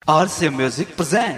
RCA Music present.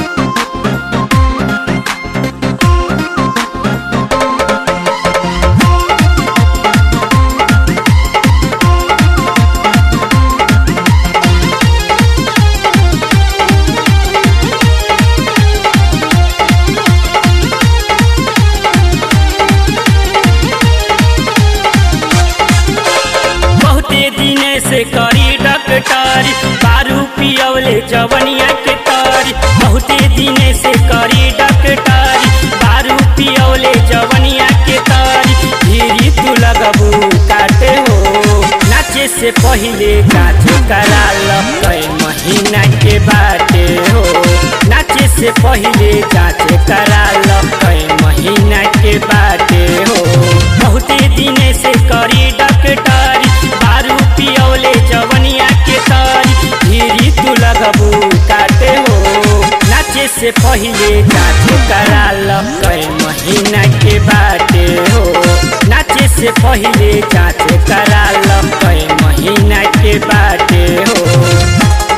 बहुते दिने से करी डकटारी दारू पियवले जवनिया के तारी बहुते दिने से करी डकटारी दारू पियवले जवनिया के तारी धीरी तू लगबू काटे हो नाचे से पहिले काचे करा लपे महीना के बाटे हो नाचे से पहिले काचे करा लपे महीना के बाटे हो बहुते दिने से करी डकटारी दारू पियौले जवनिया के तारी धीरी तू लगबू काटे हो नाचे से पहिले काचे करा लपे महीना के बाटे हो नाचे से पहिले काचे करा लपे महीना के बाटे हो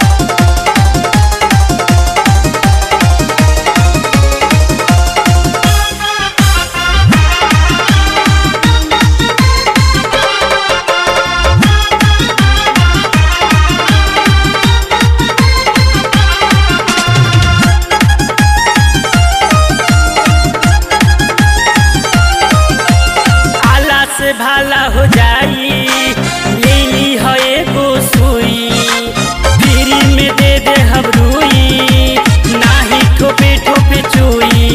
आला से भाला हो जाई लीली है एगो सुई धीरी में दे दे हबरुई नाही ठोपे ठोपे चुई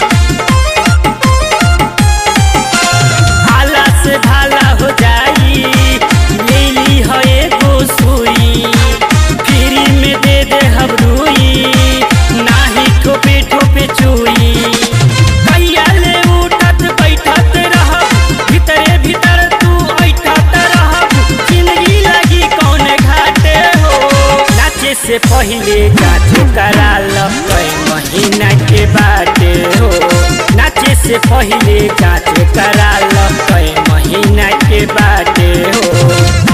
आला से भाला हो जाई लीली है एगो सुई धीरी में दे दे हबरुई नाही ठोपे ठोपे चुई कैया ले उठत बैठत रहब भीतरे भीतर तू ऐठत रहब जिंदगी लगी कौन घाटे हो नाचे से पहिले काचे करा लपे महीना के बाटे हो नाचे से पहिले काचे करा लपे महीना के बाटे हो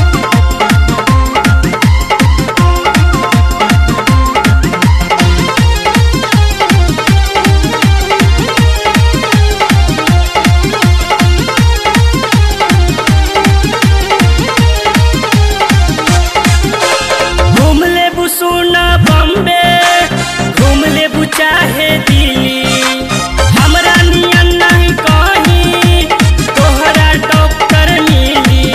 घूम ले बुसुना बम्बे घूम ले चाहे दिल्ली हमरा नियन नहीं कहीं तोहरा डॉक्टर मिली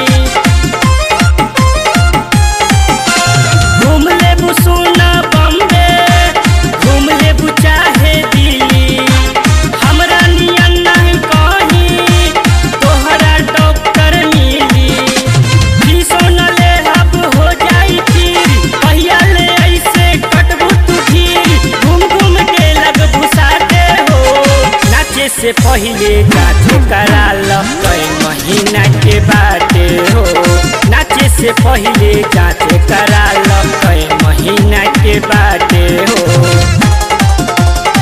घूम ले बुसुना बम्बे घूम ले चाहे दिल्ली हमरा नियन नहीं कहीं तोहरा डॉक्टर मिली फीसो न ले अब हो जाई फिर कहिया ले ऐसे कटबू तू फिर घूम घूम के लग भुसाते हो नाचे से पहिले काचे करा लपे महीना के बाटे हो नाचे से पहिले काचे करा लपे महीना के बाटे हो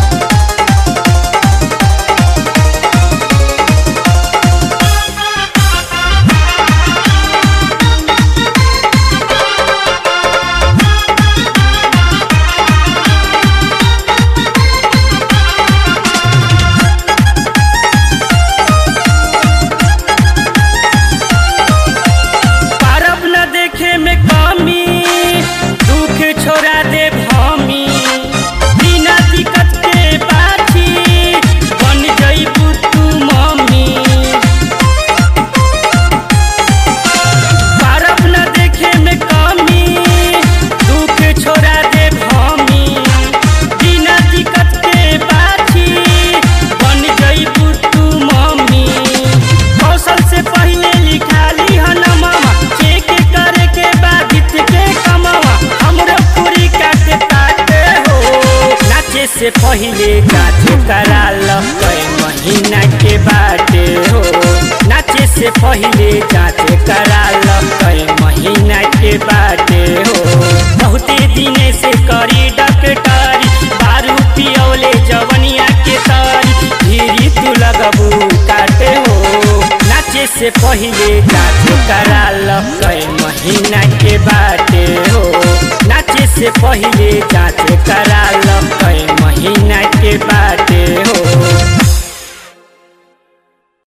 पारब न देखे में कमी दुख छोड़ा दे भमी बिना दिक्कत के बाछी बन जईबू तू मम्मी पारब न देखे में कमी दुख छोड़ा दे भमी बिना दिक्कत के बाछी बन जईबू तू मम्मी कौशल से पहले लिखा ली हनमा चेक करे के बाद हित के कमावा हमरो पूरी काटे ताटे हो नाचे से पहले काटे करा लपे महीना के बाटे हो नाचे से पहले काटे करा लपे महीना के बाटे हो बहुते दिने से करी डकटारी दारू पियौले जवनिया के तारी धीरी तू लगबू काटे हो नाचे से पहिले काटे करा लपे महीना के बाटे हो नाचे से पहिले जांच करा